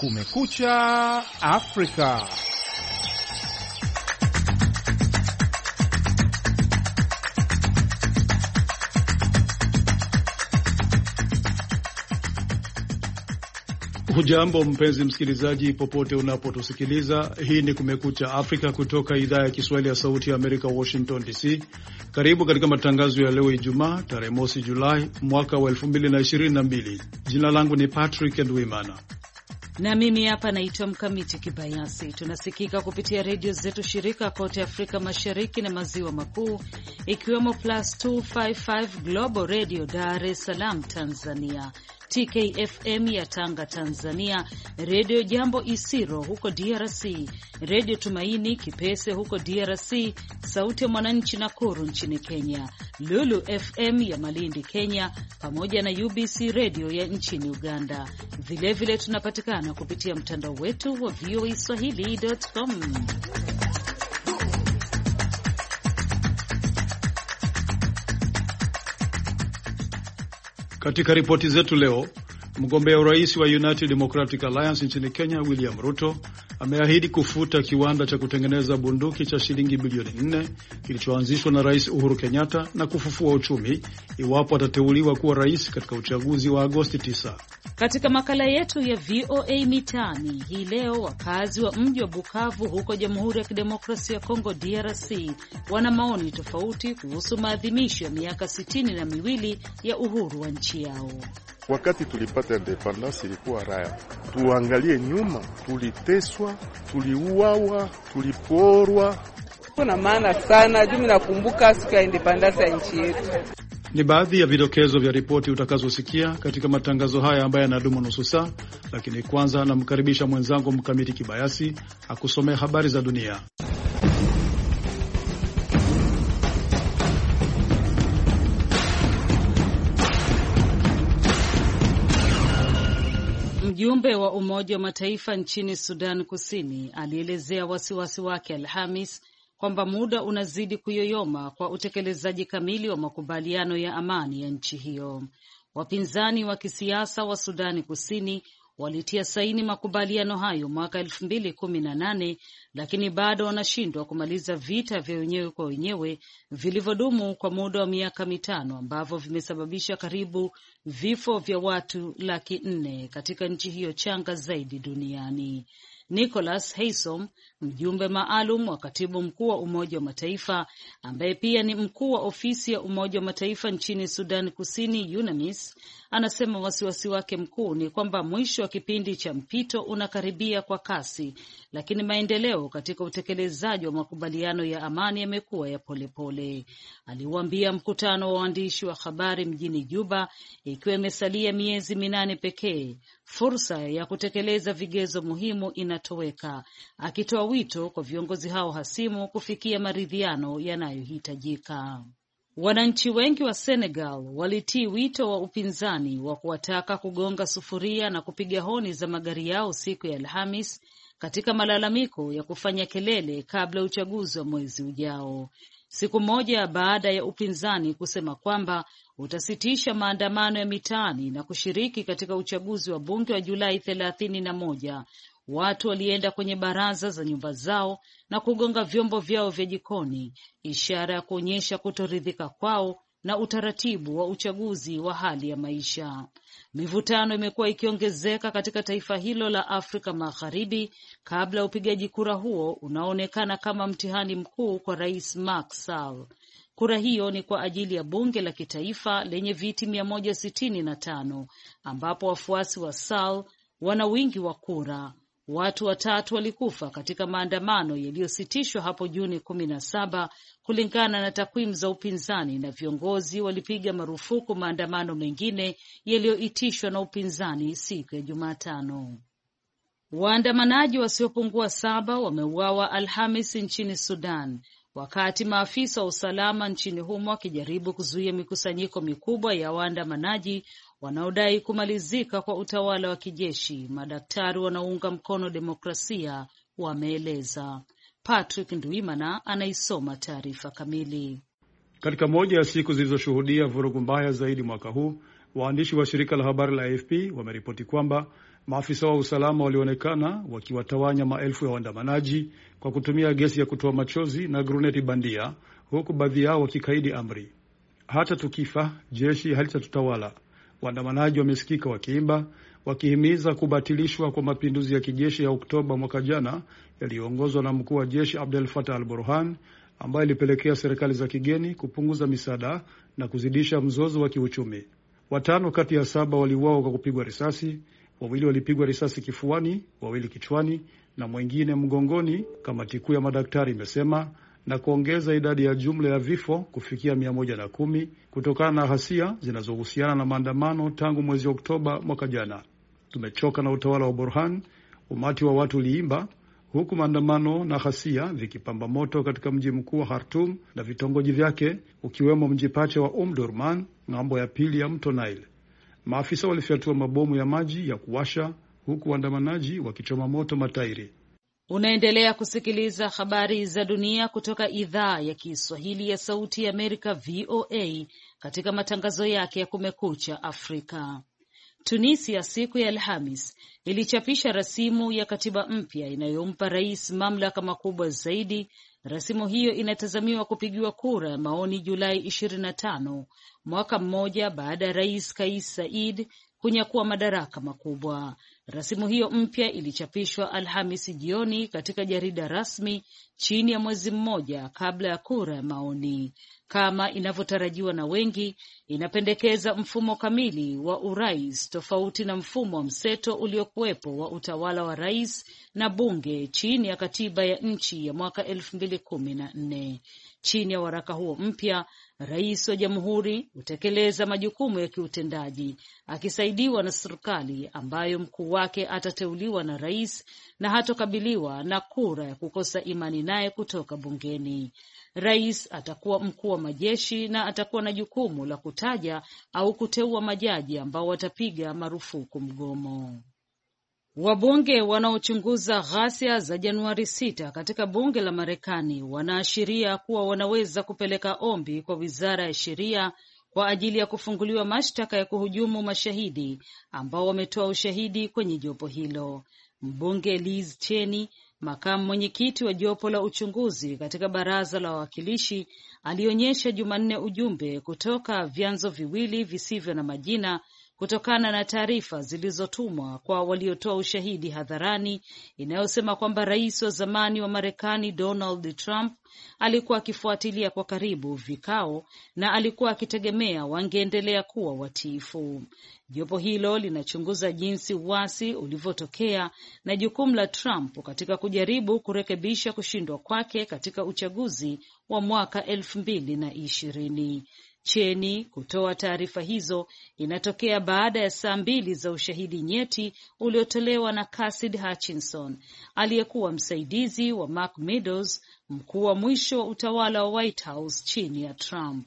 Kumekucha Afrika. Hujambo mpenzi msikilizaji, popote unapotusikiliza. Hii ni Kumekucha Afrika kutoka idhaa ya Kiswahili ya Sauti ya Amerika, Washington DC. Karibu katika matangazo ya leo Ijumaa, tarehe mosi Julai mwaka wa 2022. Jina langu ni Patrick Ndwimana na mimi hapa naitwa Mkamiti Kibayasi. Tunasikika kupitia redio zetu shirika kote Afrika Mashariki na Maziwa Makuu, ikiwemo Plus 255 Global Radio Dar es Salaam Tanzania, TKFM ya Tanga Tanzania, Redio Jambo Isiro huko DRC, Redio Tumaini Kipese huko DRC, Sauti ya Mwananchi Nakuru nchini Kenya, Lulu FM ya Malindi Kenya, pamoja na UBC Redio ya nchini Uganda. Vilevile vile tunapatikana kupitia mtandao wetu wa VOA Swahili.com. Katika ripoti zetu leo, mgombea urais wa United Democratic Alliance nchini Kenya William Ruto ameahidi kufuta kiwanda cha kutengeneza bunduki cha shilingi bilioni nne kilichoanzishwa na Rais Uhuru Kenyatta na kufufua uchumi iwapo atateuliwa kuwa rais katika uchaguzi wa Agosti 9. Katika makala yetu ya VOA Mitaani hii leo, wakazi wa mji wa Bukavu huko Jamhuri ya Kidemokrasia ya Kongo DRC wana maoni tofauti kuhusu maadhimisho ya miaka sitini na miwili ya uhuru wa nchi yao. Wakati tulipata independence ilikuwa raya, tuangalie nyuma, tuliteswa, tuliuawa, tuliporwa. Kuna maana sana juu nakumbuka siku ya independence ya nchi yetu. Ni baadhi ya vidokezo vya ripoti utakazosikia katika matangazo haya ambayo yanadumu nusu saa, lakini kwanza namkaribisha mwenzangu Mkamiti Kibayasi akusomea habari za dunia. Mjumbe wa Umoja wa Mataifa nchini Sudan Kusini alielezea wasiwasi wake Alhamis kwamba muda unazidi kuyoyoma kwa utekelezaji kamili wa makubaliano ya amani ya nchi hiyo. Wapinzani wa kisiasa wa Sudani Kusini walitia saini makubaliano hayo mwaka elfu mbili kumi na nane lakini bado wanashindwa kumaliza vita vya wenyewe kwa wenyewe vilivyodumu kwa muda wa miaka mitano ambavyo vimesababisha karibu vifo vya watu laki nne katika nchi hiyo changa zaidi duniani. Nicholas Haysom, mjumbe maalum wa katibu mkuu wa Umoja wa Mataifa ambaye pia ni mkuu wa ofisi ya Umoja wa Mataifa nchini Sudan Kusini, UNAMIS, anasema wasiwasi wake mkuu ni kwamba mwisho wa kipindi cha mpito unakaribia kwa kasi, lakini maendeleo katika utekelezaji wa makubaliano ya amani yamekuwa ya polepole. Aliuambia mkutano wa waandishi wa habari mjini Juba, ikiwa imesalia miezi minane pekee fursa ya kutekeleza vigezo muhimu inatoweka, akitoa wito kwa viongozi hao hasimu kufikia maridhiano yanayohitajika. Wananchi wengi wa Senegal walitii wito wa upinzani wa kuwataka kugonga sufuria na kupiga honi za magari yao siku ya Alhamis katika malalamiko ya kufanya kelele kabla ya uchaguzi wa mwezi ujao, siku moja baada ya upinzani kusema kwamba utasitisha maandamano ya mitaani na kushiriki katika uchaguzi wa bunge wa Julai thelathini na moja. Watu walienda kwenye baraza za nyumba zao na kugonga vyombo vyao vya jikoni, ishara ya kuonyesha kutoridhika kwao na utaratibu wa uchaguzi wa hali ya maisha. Mivutano imekuwa ikiongezeka katika taifa hilo la Afrika Magharibi kabla ya upigaji kura huo unaoonekana kama mtihani mkuu kwa Rais Macky Sall. Kura hiyo ni kwa ajili ya bunge la kitaifa lenye viti mia moja sitini na tano ambapo wafuasi wa Sall wana wingi wa kura. Watu watatu walikufa katika maandamano yaliyositishwa hapo Juni kumi na saba kulingana na takwimu za upinzani, na viongozi walipiga marufuku maandamano mengine yaliyoitishwa na upinzani siku ya Jumatano. Waandamanaji wasiopungua saba wameuawa Alhamis nchini Sudan wakati maafisa wa usalama nchini humo wakijaribu kuzuia mikusanyiko mikubwa ya waandamanaji wanaodai kumalizika kwa utawala wa kijeshi. Madaktari wanaounga mkono demokrasia wameeleza. Patrick Ndwimana anaisoma taarifa kamili. Katika moja ya siku zilizoshuhudia vurugu mbaya zaidi mwaka huu, waandishi wa shirika la habari la AFP wameripoti kwamba Maafisa wa usalama walionekana wakiwatawanya maelfu ya waandamanaji kwa kutumia gesi ya kutoa machozi na gruneti bandia, huku baadhi yao wakikaidi amri. Hata tukifa jeshi halitatutawala, waandamanaji wamesikika wakiimba, wakihimiza kubatilishwa kwa mapinduzi ya kijeshi ya Oktoba mwaka jana yaliyoongozwa na mkuu wa jeshi Abdel Fattah al Burhan, ambayo ilipelekea serikali za kigeni kupunguza misaada na kuzidisha mzozo wa kiuchumi. Watano kati ya saba waliuawa kwa kupigwa risasi, wawili walipigwa risasi kifuani, wawili kichwani na mwengine mgongoni, kamati kuu ya madaktari imesema, na kuongeza idadi ya jumla ya vifo kufikia mia moja na kumi kutokana na ghasia zinazohusiana na maandamano tangu mwezi Oktoba mwaka jana. Tumechoka na utawala wa Burhan, umati wa watu uliimba huku maandamano na ghasia vikipamba moto katika mji mkuu wa Khartum na vitongoji vyake ukiwemo mji pacha wa Umdurman ng'ambo ya pili ya mto Nile. Maafisa walifyatua mabomu ya maji ya kuwasha huku waandamanaji wakichoma moto matairi. Unaendelea kusikiliza habari za dunia kutoka idhaa ya Kiswahili ya Sauti ya Amerika, VOA, katika matangazo yake ya Kumekucha Afrika. Tunisia siku ya Alhamis ilichapisha rasimu ya katiba mpya inayompa rais mamlaka makubwa zaidi. Rasimu hiyo inatazamiwa kupigiwa kura ya maoni Julai ishirini na tano, mwaka mmoja baada ya rais Kais Saied kunyakua madaraka makubwa. Rasimu hiyo mpya ilichapishwa Alhamisi jioni katika jarida rasmi chini ya mwezi mmoja kabla ya kura ya maoni. Kama inavyotarajiwa na wengi, inapendekeza mfumo kamili wa urais tofauti na mfumo wa mseto uliokuwepo wa utawala wa rais na bunge chini ya katiba ya nchi ya mwaka elfu mbili kumi na nne. Chini ya waraka huo mpya, rais wa jamhuri hutekeleza majukumu ya kiutendaji akisaidiwa na serikali ambayo mkuu wake atateuliwa na rais na hatokabiliwa na kura ya kukosa imani naye kutoka bungeni. Rais atakuwa mkuu wa majeshi na atakuwa na jukumu la kutaja au kuteua majaji ambao watapiga marufuku mgomo. Wabunge wanaochunguza ghasia za Januari sita katika bunge la Marekani wanaashiria kuwa wanaweza kupeleka ombi kwa wizara ya sheria kwa ajili ya kufunguliwa mashtaka ya kuhujumu mashahidi ambao wametoa ushahidi kwenye jopo hilo. Mbunge Liz Cheney, makamu mwenyekiti wa jopo la uchunguzi katika baraza la wawakilishi, alionyesha Jumanne ujumbe kutoka vyanzo viwili visivyo na majina kutokana na taarifa zilizotumwa kwa waliotoa ushahidi hadharani inayosema kwamba rais wa zamani wa Marekani Donald Trump alikuwa akifuatilia kwa karibu vikao na alikuwa akitegemea wangeendelea kuwa watiifu. Jopo hilo linachunguza jinsi uasi ulivyotokea na jukumu la Trump katika kujaribu kurekebisha kushindwa kwake katika uchaguzi wa mwaka elfu mbili na ishirini. Cheni kutoa taarifa hizo inatokea baada ya saa mbili za ushahidi nyeti uliotolewa na Cassidy Hutchinson aliyekuwa msaidizi wa Mark Meadows, mkuu wa mwisho wa utawala wa White House chini ya Trump.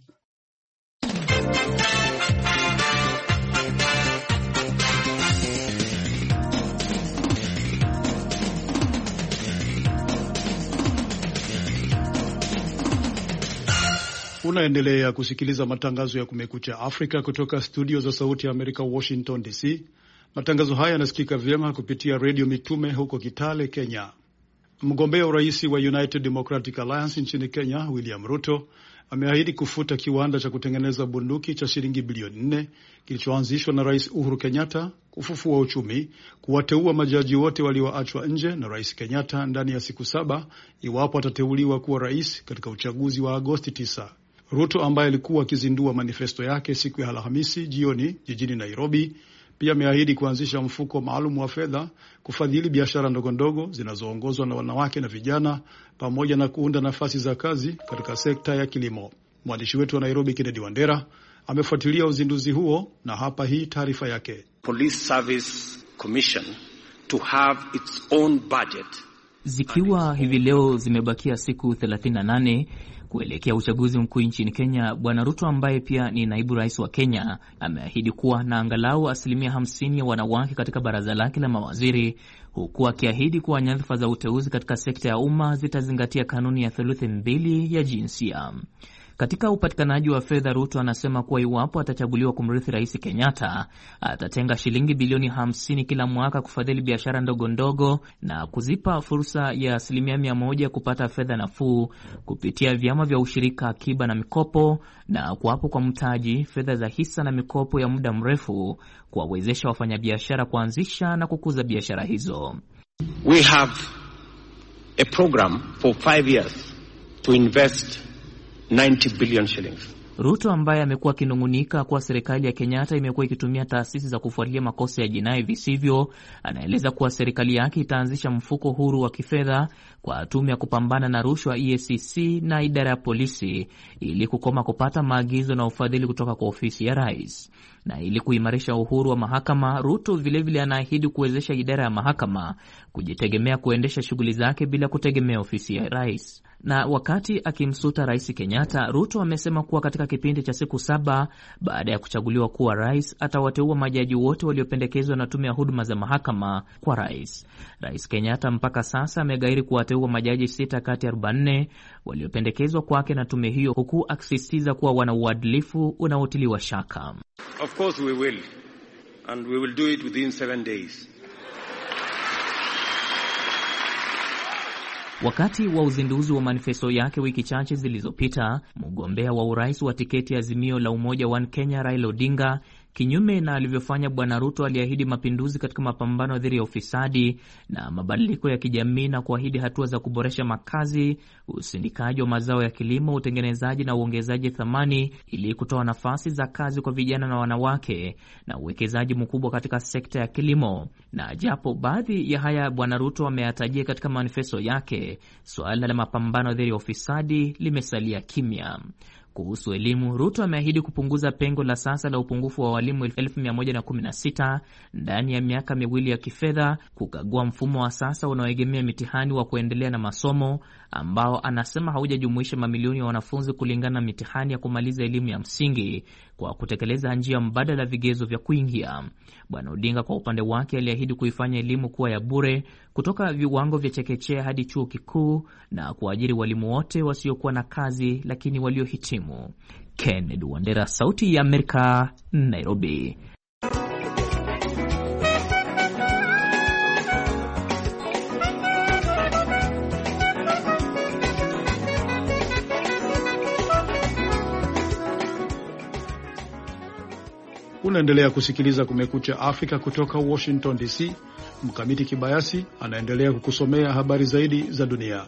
Unaendelea kusikiliza matangazo ya Kumekucha Afrika kutoka studio za Sauti ya Amerika, Washington DC. Matangazo haya yanasikika vyema kupitia redio Mitume huko Kitale, Kenya. Mgombea urais wa United Democratic Alliance nchini Kenya, William Ruto ameahidi kufuta kiwanda cha kutengeneza bunduki cha shilingi bilioni nne kilichoanzishwa na Rais Uhuru Kenyatta, kufufua uchumi, kuwateua majaji wote walioachwa nje na Rais Kenyatta ndani ya siku saba iwapo atateuliwa kuwa rais katika uchaguzi wa Agosti 9. Ruto ambaye alikuwa akizindua manifesto yake siku ya Alhamisi jioni jijini Nairobi pia ameahidi kuanzisha mfuko maalum wa fedha kufadhili biashara ndogondogo zinazoongozwa na wanawake na vijana pamoja na kuunda nafasi za kazi katika sekta ya kilimo. Mwandishi wetu wa Nairobi, Kennedy Wandera, amefuatilia uzinduzi huo na hapa hii taarifa yake. Police Service Commission to have its own budget. Zikiwa hivi leo zimebakia siku 38 kuelekea uchaguzi mkuu nchini Kenya, Bwana Ruto ambaye pia ni naibu rais wa Kenya ameahidi kuwa na angalau asilimia 50 ya wanawake katika baraza lake la mawaziri, huku akiahidi kuwa nyadhifa za uteuzi katika sekta ya umma zitazingatia kanuni ya theluthi mbili ya jinsia. Katika upatikanaji wa fedha, Ruto anasema kuwa iwapo atachaguliwa kumrithi Rais Kenyatta, atatenga shilingi bilioni 50 kila mwaka kufadhili biashara ndogo ndogo na kuzipa fursa ya asilimia mia moja kupata fedha nafuu kupitia vyama vya ushirika, akiba na mikopo, na kuwapo kwa mtaji, fedha za hisa na mikopo ya muda mrefu kuwawezesha wafanyabiashara kuanzisha na kukuza biashara hizo. We have a program for five years to invest 90 billion shillings. Ruto ambaye amekuwa akinung'unika kuwa serikali ya Kenyatta imekuwa ikitumia taasisi za kufuatilia makosa ya jinai visivyo, anaeleza kuwa serikali yake itaanzisha mfuko huru wa kifedha kwa tume ya kupambana na rushwa EACC na idara ya polisi ili kukoma kupata maagizo na ufadhili kutoka kwa ofisi ya rais. Na ili kuimarisha uhuru wa mahakama, Ruto vilevile anaahidi kuwezesha idara ya mahakama kujitegemea kuendesha shughuli zake bila kutegemea ofisi ya rais. Na wakati akimsuta Rais Kenyatta, Ruto amesema kuwa katika kipindi cha siku saba baada ya kuchaguliwa kuwa rais, atawateua majaji wote waliopendekezwa na tume ya huduma za mahakama kwa rais. Rais Kenyatta mpaka sasa amegairi kuwateua majaji sita kati ya 44 waliopendekezwa kwake na tume hiyo, huku akisisitiza kuwa wana uadilifu unaotiliwa shaka. Of course we will, and we will do it within seven days. Wakati wa uzinduzi wa manifesto yake wiki chache zilizopita, mgombea wa urais wa tiketi ya Azimio la Umoja One Kenya Raila Odinga, kinyume na alivyofanya Bwana Ruto, aliahidi mapinduzi katika mapambano dhidi ya ufisadi na mabadiliko ya kijamii na kuahidi hatua za kuboresha makazi, usindikaji wa mazao ya kilimo, utengenezaji na uongezaji thamani ili kutoa nafasi za kazi kwa vijana na wanawake na uwekezaji mkubwa katika sekta ya kilimo. Na japo baadhi ya haya Bwana Ruto ameyatajia katika manifesto yake, suala la mapambano dhidi ya ufisadi limesalia kimya. Kuhusu elimu, Ruto ameahidi kupunguza pengo la sasa la upungufu wa walimu 1116 ndani ya miaka miwili ya kifedha, kukagua mfumo wa sasa unaoegemea mitihani wa kuendelea na masomo ambao anasema haujajumuisha mamilioni ya wanafunzi kulingana na mitihani ya kumaliza elimu ya msingi kwa kutekeleza njia mbadala vigezo vya kuingia. Bwana Odinga kwa upande wake aliahidi kuifanya elimu kuwa ya bure kutoka viwango vya chekechea hadi chuo kikuu na kuajiri walimu wote wasiokuwa na kazi lakini waliohitimu. Kennedy Wandera, Sauti ya Amerika, Nairobi. Unaendelea kusikiliza Kumekucha Afrika kutoka Washington DC. Mkamiti Kibayasi anaendelea kukusomea habari zaidi za dunia.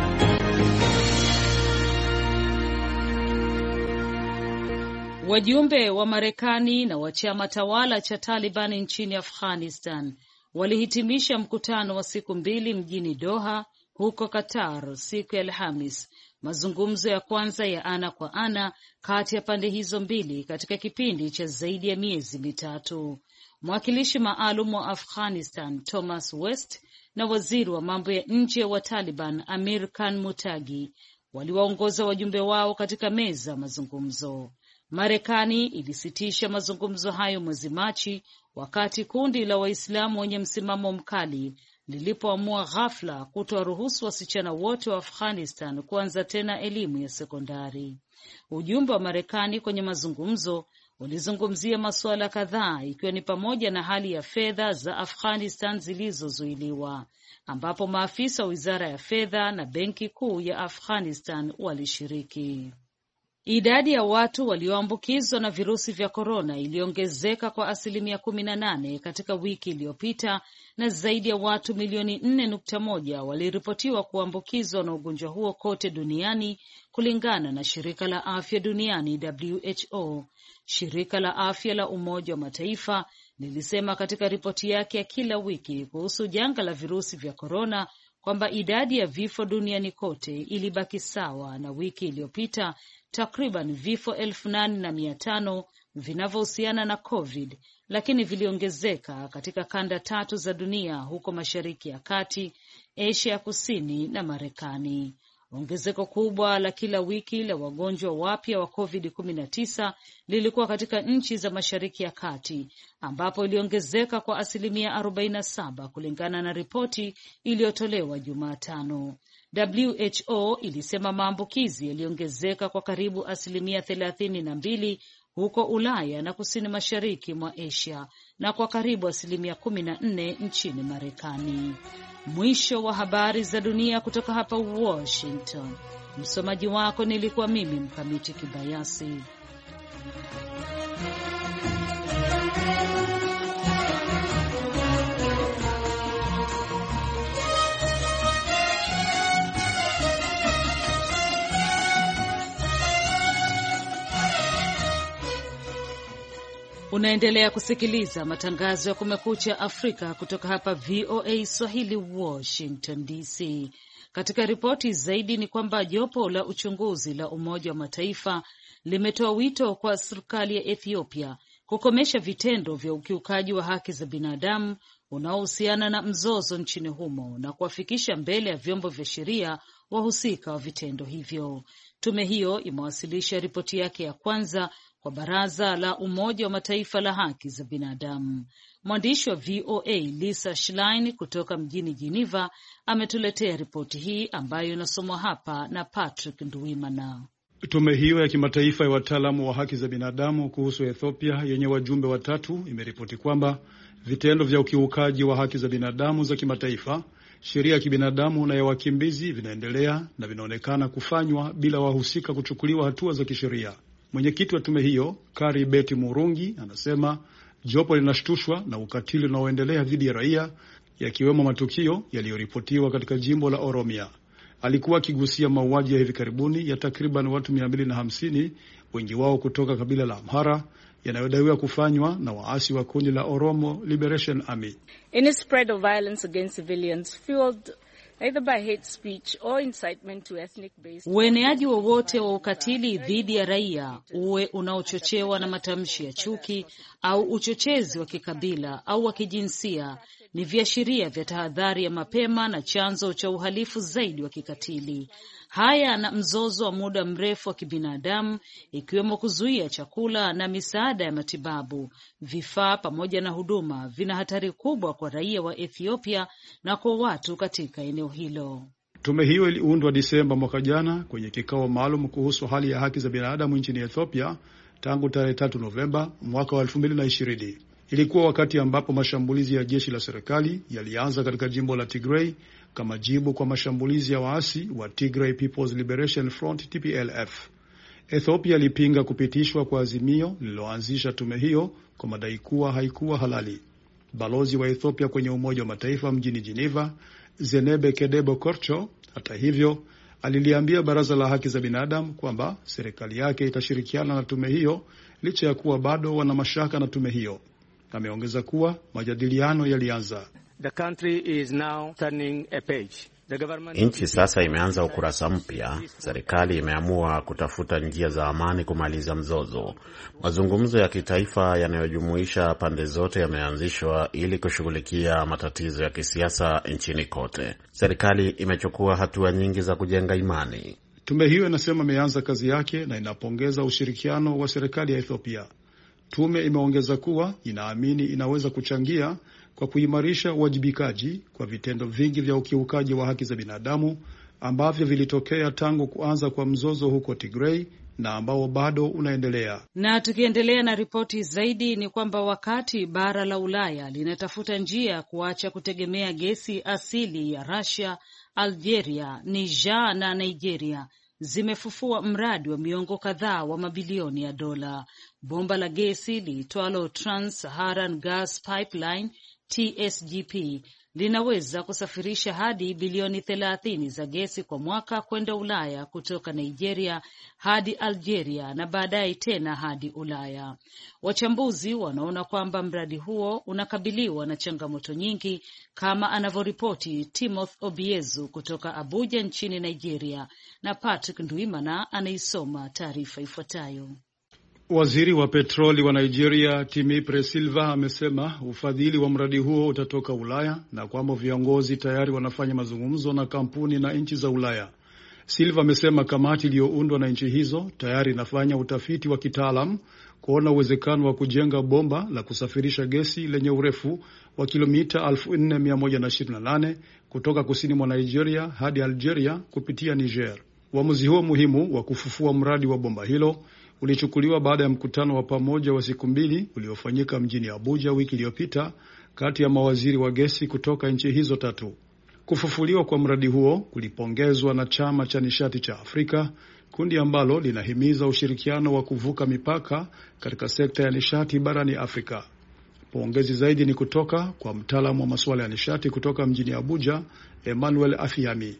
Wajumbe wa Marekani na wa chama tawala cha Taliban nchini Afghanistan walihitimisha mkutano wa siku mbili mjini Doha huko Qatar siku ya Alhamis, mazungumzo ya kwanza ya ana kwa ana kati ya pande hizo mbili katika kipindi cha zaidi ya miezi mitatu. Mwakilishi maalum wa Afghanistan Thomas West na waziri wa mambo ya nje wa Taliban Amir Khan Mutagi waliwaongoza wajumbe wao katika meza ya mazungumzo. Marekani ilisitisha mazungumzo hayo mwezi Machi wakati kundi la Waislamu wenye msimamo mkali lilipoamua ghafla kutowaruhusu wasichana wote wa Afghanistan kuanza tena elimu ya sekondari. Ujumbe wa Marekani kwenye mazungumzo ulizungumzia masuala kadhaa ikiwa ni pamoja na hali ya fedha za Afghanistan zilizozuiliwa, ambapo maafisa wa wizara ya fedha na benki kuu ya Afghanistan walishiriki. Idadi ya watu walioambukizwa na virusi vya korona iliongezeka kwa asilimia kumi na nane katika wiki iliyopita na zaidi ya watu milioni nne nukta moja waliripotiwa kuambukizwa na ugonjwa huo kote duniani kulingana na shirika la afya duniani WHO. Shirika la afya la Umoja wa Mataifa lilisema katika ripoti yake ya kila wiki kuhusu janga la virusi vya korona kwamba idadi ya vifo duniani kote ilibaki sawa na wiki iliyopita takriban vifo elfu nane na mia tano vinavyohusiana na COVID, lakini viliongezeka katika kanda tatu za dunia huko Mashariki ya Kati, Asia ya Kusini na Marekani. Ongezeko kubwa la kila wiki la wagonjwa wapya wa COVID-19 lilikuwa katika nchi za Mashariki ya Kati ambapo iliongezeka kwa asilimia 47 kulingana na ripoti iliyotolewa Jumatano. WHO ilisema maambukizi yaliongezeka kwa karibu asilimia thelathini na mbili huko Ulaya na kusini mashariki mwa Asia na kwa karibu asilimia kumi na nne nchini Marekani. Mwisho wa habari za dunia kutoka hapa Washington. Msomaji wako nilikuwa mimi Mkamiti Kibayasi. Unaendelea kusikiliza matangazo ya Kumekucha Afrika kutoka hapa VOA Swahili, Washington DC. Katika ripoti zaidi ni kwamba jopo la uchunguzi la Umoja wa Mataifa limetoa wito kwa serikali ya Ethiopia kukomesha vitendo vya ukiukaji wa haki za binadamu unaohusiana na mzozo nchini humo na kuwafikisha mbele ya vyombo vya sheria wahusika wa vitendo hivyo. Tume hiyo imewasilisha ripoti yake ya kwanza kwa Baraza la Umoja wa Mataifa la haki za binadamu. Mwandishi wa VOA Lisa Schlein kutoka mjini Geneva ametuletea ripoti hii ambayo inasomwa hapa na Patrick Nduwimana. Tume hiyo ya kimataifa ya wataalamu wa haki za binadamu kuhusu Ethiopia yenye wajumbe watatu imeripoti kwamba vitendo vya ukiukaji wa haki za binadamu za kimataifa, sheria ya kibinadamu na ya wakimbizi vinaendelea na vinaonekana kufanywa bila wahusika kuchukuliwa hatua za kisheria. Mwenyekiti wa tume hiyo Kari Beti Murungi anasema jopo linashtushwa na ukatili unaoendelea dhidi ya raia, yakiwemo matukio yaliyoripotiwa katika jimbo la Oromia. Alikuwa akigusia mauaji ya hivi karibuni ya takriban watu 250 wengi wao kutoka kabila la Amhara yanayodaiwa kufanywa na waasi wa kundi la Oromo Liberation Army. Any spread of violence against civilians fueled either by hate speech or incitement to ethnic based. Ueneaji wowote wa ukatili dhidi ya raia, uwe unaochochewa na matamshi ya chuki au uchochezi wa kikabila au wa kijinsia, ni viashiria vya tahadhari ya mapema na chanzo cha uhalifu zaidi wa kikatili. Haya na mzozo wa muda mrefu wa kibinadamu, ikiwemo kuzuia chakula na misaada ya matibabu, vifaa pamoja na huduma, vina hatari kubwa kwa raia wa Ethiopia na kwa watu katika eneo hilo. Tume hiyo iliundwa Disemba mwaka jana kwenye kikao maalum kuhusu hali ya haki za binadamu nchini Ethiopia tangu tarehe tatu Novemba mwaka wa elfu mbili na ishirini. Ilikuwa wakati ambapo mashambulizi ya jeshi la serikali yalianza katika jimbo la Tigray kama jibu kwa mashambulizi ya waasi wa Tigray People's Liberation Front TPLF. Ethiopia ilipinga kupitishwa kwa azimio lililoanzisha tume hiyo kwa madai kuwa haikuwa halali. Balozi wa Ethiopia kwenye Umoja wa Mataifa mjini Geneva, Zenebe Kedebo Korcho, hata hivyo, aliliambia Baraza la Haki za Binadamu kwamba serikali yake itashirikiana na tume hiyo licha ya kuwa bado wana mashaka na tume hiyo. Ameongeza kuwa majadiliano yalianza. Nchi sasa imeanza ukurasa mpya. Serikali imeamua kutafuta njia za amani kumaliza mzozo. Mazungumzo ya kitaifa yanayojumuisha pande zote yameanzishwa ili kushughulikia matatizo ya kisiasa nchini kote. Serikali imechukua hatua nyingi za kujenga imani. Tume hiyo inasema imeanza kazi yake na inapongeza ushirikiano wa serikali ya Ethiopia. Tume imeongeza kuwa inaamini inaweza kuchangia kwa kuimarisha uwajibikaji kwa vitendo vingi vya ukiukaji wa haki za binadamu ambavyo vilitokea tangu kuanza kwa mzozo huko Tigray na ambao bado unaendelea. Na tukiendelea na ripoti zaidi ni kwamba wakati bara la Ulaya linatafuta njia ya kuacha kutegemea gesi asili ya Russia, Algeria, Niger na Nigeria zimefufua mradi wa miongo kadhaa wa mabilioni ya dola. Bomba la gesi liitwalo Trans-Saharan Gas Pipeline TSGP linaweza kusafirisha hadi bilioni thelathini za gesi kwa mwaka kwenda Ulaya kutoka Nigeria hadi Algeria na baadaye tena hadi Ulaya. Wachambuzi wanaona kwamba mradi huo unakabiliwa na changamoto nyingi kama anavyoripoti Timothy Obiezu kutoka Abuja nchini Nigeria, na Patrick Ndwimana anaisoma taarifa ifuatayo. Waziri wa petroli wa Nigeria Timipre Silva amesema ufadhili wa mradi huo utatoka Ulaya na kwamba viongozi tayari wanafanya mazungumzo na kampuni na nchi za Ulaya. Silva amesema kamati iliyoundwa na nchi hizo tayari inafanya utafiti wa kitaalam kuona uwezekano wa kujenga bomba la kusafirisha gesi lenye urefu wa kilomita 4128 kutoka kusini mwa Nigeria hadi Algeria kupitia Niger. Uamuzi huo muhimu wa kufufua mradi wa bomba hilo ulichukuliwa baada ya mkutano wa pamoja wa siku mbili uliofanyika mjini Abuja wiki iliyopita kati ya mawaziri wa gesi kutoka nchi hizo tatu. Kufufuliwa kwa mradi huo kulipongezwa na chama cha nishati cha Afrika, kundi ambalo linahimiza ushirikiano wa kuvuka mipaka katika sekta ya nishati barani Afrika. Pongezi zaidi ni kutoka kwa mtaalamu wa masuala ya nishati kutoka mjini Abuja, Emmanuel Afiami.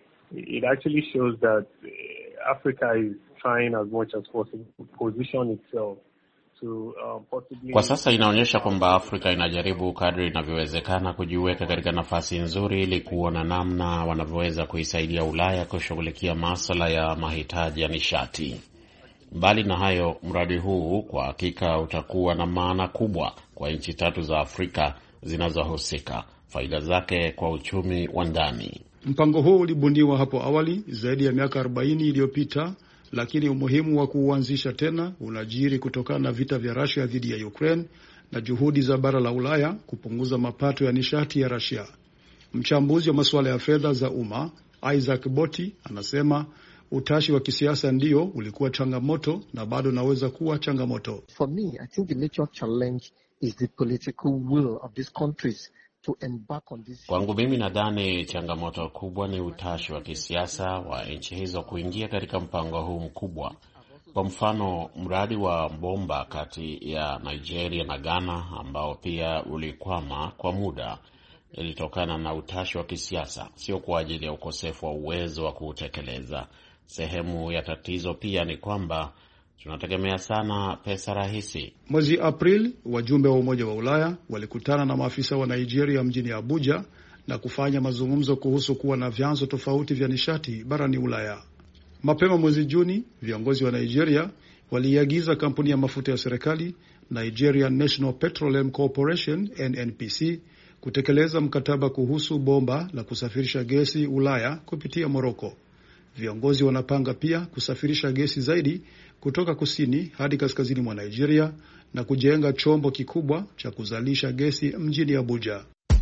It actually shows that Africa is trying as much as possible to position itself to, uh, possibly... Kwa sasa inaonyesha kwamba Afrika inajaribu kadri inavyowezekana kujiweka katika nafasi nzuri ili kuona namna wanavyoweza kuisaidia Ulaya kushughulikia masuala ya mahitaji ya nishati. Mbali na hayo, mradi huu kwa hakika utakuwa na maana kubwa kwa nchi tatu za Afrika zinazohusika, faida zake kwa uchumi wa ndani. Mpango huu ulibuniwa hapo awali zaidi ya miaka 40 iliyopita, lakini umuhimu wa kuuanzisha tena unajiri kutokana na vita vya Russia dhidi ya Ukraine na juhudi za bara la Ulaya kupunguza mapato ya nishati ya Russia. Mchambuzi wa masuala ya fedha za umma Isaac Boti anasema utashi wa kisiasa ndio ulikuwa changamoto na bado unaweza kuwa changamoto. For me, I think the major challenge is the political will of these countries to embark on this. Kwangu mimi nadhani changamoto kubwa ni utashi wa kisiasa wa nchi hizo kuingia katika mpango huu mkubwa. Kwa mfano, mradi wa bomba kati ya Nigeria na Ghana ambao pia ulikwama kwa muda ilitokana na utashi wa kisiasa, sio kwa ajili ya ukosefu wa uwezo wa kuutekeleza. Sehemu ya tatizo pia ni kwamba tunategemea sana pesa rahisi. Mwezi Aprili, wajumbe wa Umoja wa Ulaya walikutana na maafisa wa Nigeria mjini Abuja na kufanya mazungumzo kuhusu kuwa na vyanzo tofauti vya nishati barani Ulaya. Mapema mwezi Juni, viongozi wa Nigeria waliiagiza kampuni ya mafuta ya serikali Nigerian National Petroleum Corporation NNPC kutekeleza mkataba kuhusu bomba la kusafirisha gesi Ulaya kupitia Moroko. Viongozi wanapanga pia kusafirisha gesi zaidi kutoka kusini hadi kaskazini mwa Nigeria na kujenga chombo kikubwa cha kuzalisha gesi mjini Abuja.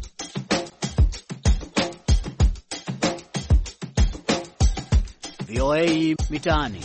VOA Mitaani.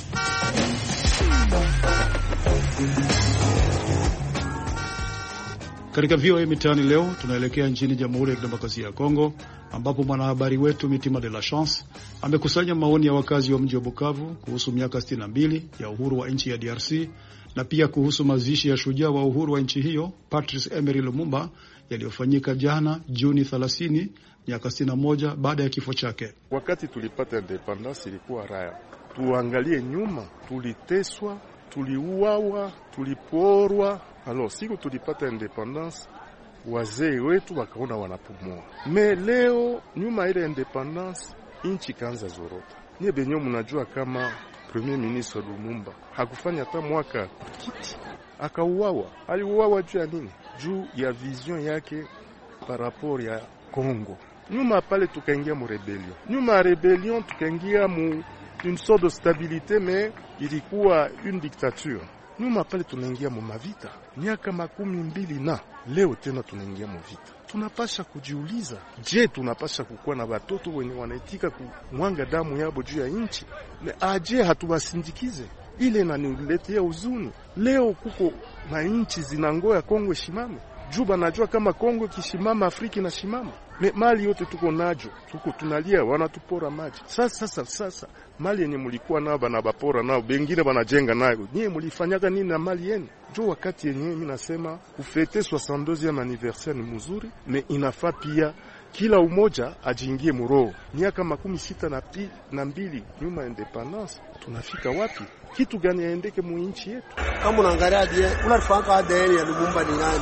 Katika VOA Mitaani leo tunaelekea nchini Jamhuri ya Kidemokrasia ya Kongo ambapo mwanahabari wetu Mitima de la Chance amekusanya maoni ya wakazi wa mji wa Bukavu kuhusu miaka 62 ya uhuru wa nchi ya DRC na pia kuhusu mazishi ya shujaa wa uhuru wa nchi hiyo Patrice Emery Lumumba yaliyofanyika jana Juni 30 miaka 61 baada ya kifo chake. Wakati tulipata independence ilikuwa raya, tuangalie nyuma, tuliteswa, tuliuawa, tuliporwa. Alors siku tulipata independence wazee wetu wakaona wanapumua. Me leo nyuma ile independence inchi kaanza zorota. Nye benye mnajua kama Premier Ministre Lumumba hakufanya hata mwaka kiti, akauawa. Aliuawa juu ya nini? Juu ya vision yake par rapport ya Congo. Nyuma pale tukaingia mu rebellion, nyuma ya rebellion tukaingia mu une sorte de stabilité, mais ilikuwa une dictature nyuma pale tunaingia mu mavita miaka makumi mbili na leo tena tunaingia mu vita. Tunapasha kujiuliza, je, tunapasha kukuwa na watoto wenye wanaitika kumwanga damu yabo juu ya nchi? Aje hatuwasindikize? Ile naniletea huzuni. Leo kuko na nchi zinangoya Kongo shimame juu banajua kama Kongo kishimama Afrika na shimama me mali yote tuko najo, tuko tunalia, wanatupora maji. Sasa sasa sasa mali yenye mulikuwa nao bana bapora nao, bengine banajenga nayo, nyie mulifanyaga nini na mali yenu? Jo, wakati yenye mimi nasema kufete 62e anniversaire ni mzuri, me inafaa pia kila umoja ajiingie muroho. Miaka makumi sita na, pi, na mbili nyuma independence, tunafika wapi? Kitu gani yaendeke mu nchi yetu? Kama unaangalia die unafanga ADN ya Lumumba ni nani?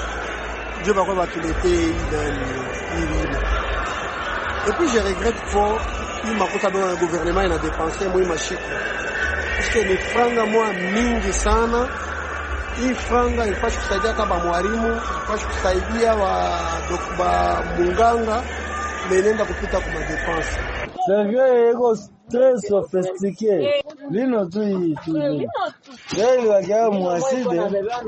Ndio bakwa batuletee nani hii et puis je regrette fort hii makuta bwana gouvernement ina dépenser mwi mashiko parce que ni franga mwa mingi sana. Hii franga ifashi kusaidia kama mwalimu, ifashi kusaidia wa ba munganga menenda kupita kwa madepense Sergio ego très sophistiqué lino tu hii tu leo iliwakia mwaside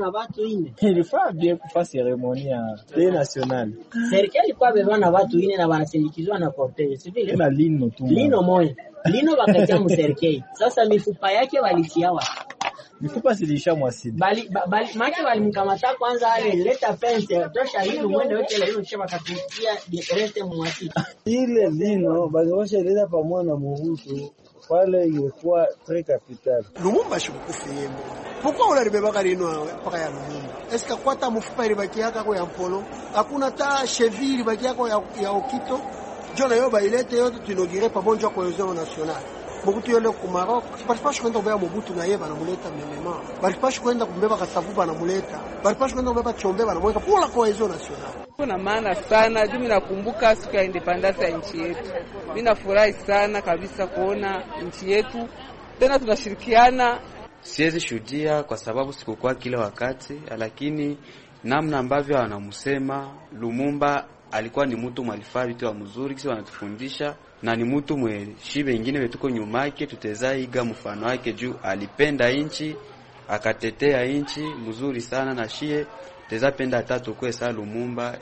ilifaa bie kufa seremoni ya de national serikali kwa beba na watu ine na wanasindikizwa na cortege sivile na lino tu lino moya lino wakatia mserikali sasa mifupa yake walitiawa mifupa silisha mwasidi bali bali make walimkamata kwanza, ale leta fence tosha hili mwende wote ile kisha wakatutia rete mwasidi ile lino bangewasha ileta pamoja na muhutu pale ingekuwa tre capital Lumumba shikukufi yembo pourquoi ularibebaka lino awe mpaka ya Lumumba eske kwata mufupa ilibakiaka ko ya mpolo hakuna ta cheville ilibakiako ya, ya okito jo nayo bailete yote tunogire pamoja cohesion nationale Mobutu yole ku Maroc balipashi kwenda kubeba Mobutu na ye banamuleta memema balipashi kwenda kumbeba Kasavu banamuleta balipashi kwenda kubeba Chombe banamweka pour la cohesion nationale kuna maana sana juu minakumbuka siku ya independence ya nchi yetu. Mimi nafurahi sana kabisa kuona nchi yetu tena tunashirikiana. Siwezi shuhudia kwa sababu sikukuwa kila wakati, lakini namna ambavyo wanamsema Lumumba alikuwa ni mtu mwalifaa vitu wa mzuri kisi wanatufundisha na ni mtu mwe shibe ingine wetuko nyuma yake, tuteza iga mfano wake juu alipenda inchi akatetea inchi mzuri sana na shie teza penda tatu kwe saa Lumumba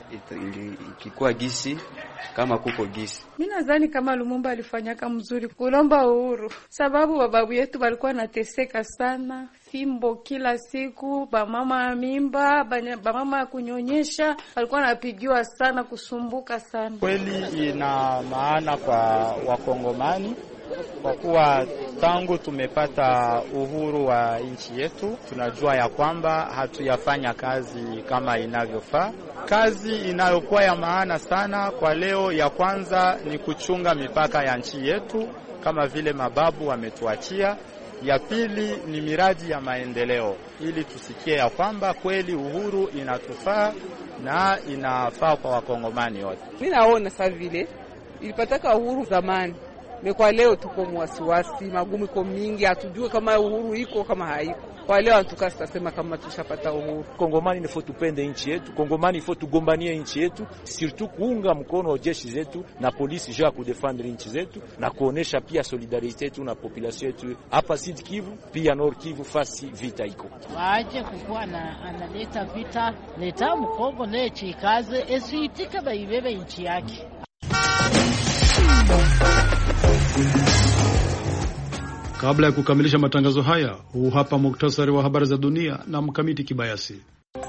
ikikuwa gisi kama kuko gisi. Mimi nadhani kama Lumumba alifanyaka mzuri kulomba uhuru, sababu bababu yetu walikuwa nateseka sana, fimbo kila siku, bamama mimba, bamama ya kunyonyesha walikuwa napigiwa sana, kusumbuka sana. Kweli ina maana kwa Wakongomani kwa kuwa tangu tumepata uhuru wa nchi yetu, tunajua ya kwamba hatuyafanya kazi kama inavyofaa. Kazi inayokuwa ya maana sana kwa leo, ya kwanza ni kuchunga mipaka ya nchi yetu kama vile mababu wametuachia. Ya pili ni miradi ya maendeleo, ili tusikie ya kwamba kweli uhuru inatufaa na inafaa kwa wakongomani wote. Mimi naona sasa vile ilipataka uhuru zamani kwa leo tuko mwasiwasi, magumu iko mingi, hatujue kama uhuru iko kama haiko. Kwa leo antuka sitasema kama tushapata uhuru. Kongomani nifo tupende nchi yetu, Kongomani ifo tugombanie nchi yetu, surtout kuunga mkono jeshi zetu na polisi juu ya kudefendre nchi zetu na kuonesha pia solidarite yetu na population yetu hapa Sud Kivu pia Nord Kivu, fasi vita iko waje kukuwa na analeta vita leta mkongo nechi ikaze esiitike baibebe nchi yake Kabla ya kukamilisha matangazo haya, huu hapa muktasari wa habari za dunia na Mkamiti Kibayasi.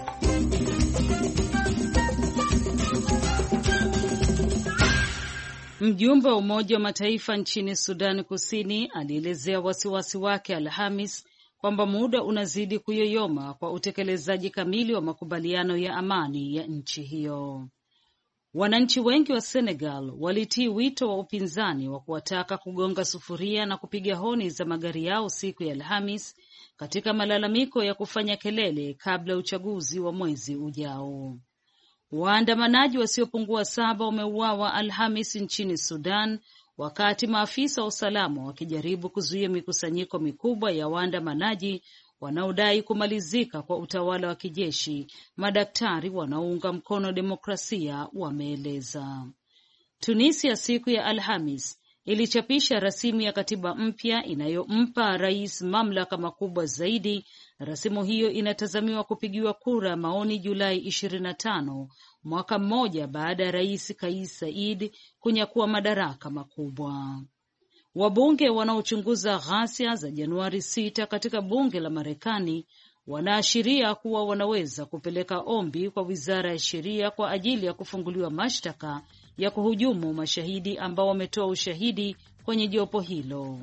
Mjumbe wa Umoja wa Mataifa nchini Sudani Kusini alielezea wasiwasi wake Alhamis kwamba muda unazidi kuyoyoma kwa utekelezaji kamili wa makubaliano ya amani ya nchi hiyo. Wananchi wengi wa Senegal walitii wito wa upinzani wa kuwataka kugonga sufuria na kupiga honi za magari yao siku ya Alhamis katika malalamiko ya kufanya kelele kabla ya uchaguzi wa mwezi ujao. Waandamanaji wasiopungua saba wameuawa Alhamis nchini Sudan wakati maafisa wa usalama wakijaribu kuzuia mikusanyiko mikubwa ya waandamanaji wanaodai kumalizika kwa utawala wa kijeshi, madaktari wanaounga mkono demokrasia wameeleza. Tunisia siku ya Alhamis ilichapisha rasimu ya katiba mpya inayompa rais mamlaka makubwa zaidi. Rasimu hiyo inatazamiwa kupigiwa kura ya maoni Julai ishirini na tano, mwaka mmoja baada ya rais Kais Saied kunyakua madaraka makubwa. Wabunge wanaochunguza ghasia za Januari sita katika bunge la Marekani wanaashiria kuwa wanaweza kupeleka ombi kwa wizara ya sheria kwa ajili ya kufunguliwa mashtaka ya kuhujumu mashahidi ambao wametoa ushahidi kwenye jopo hilo.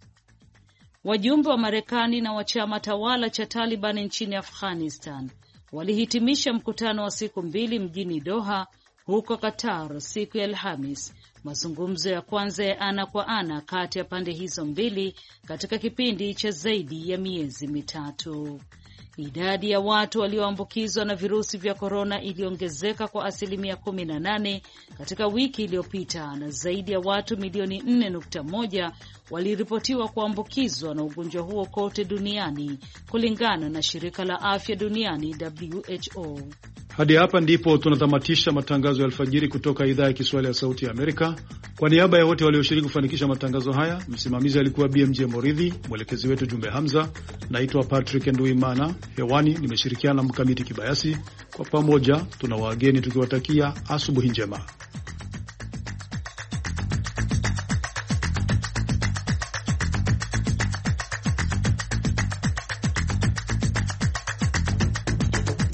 Wajumbe wa Marekani na wa chama tawala cha Taliban nchini Afghanistan walihitimisha mkutano wa siku mbili mjini Doha huko Qatar siku ya Alhamis, mazungumzo ya kwanza ya ana kwa ana kati ya pande hizo mbili katika kipindi cha zaidi ya miezi mitatu. Idadi ya watu walioambukizwa na virusi vya korona iliongezeka kwa asilimia kumi na nane katika wiki iliyopita na zaidi ya watu milioni nne nukta moja waliripotiwa kuambukizwa na ugonjwa huo kote duniani kulingana na shirika la afya duniani WHO. Hadi hapa ndipo tunatamatisha matangazo ya alfajiri kutoka idhaa ya Kiswahili ya Sauti ya Amerika. Kwa niaba ya wote walioshiriki kufanikisha matangazo haya, msimamizi alikuwa BMJ Moridhi, mwelekezi wetu Jumbe Hamza. Naitwa Patrick Nduimana, hewani nimeshirikiana na Mkamiti Kibayasi. Kwa pamoja tuna wageni tukiwatakia asubuhi njema.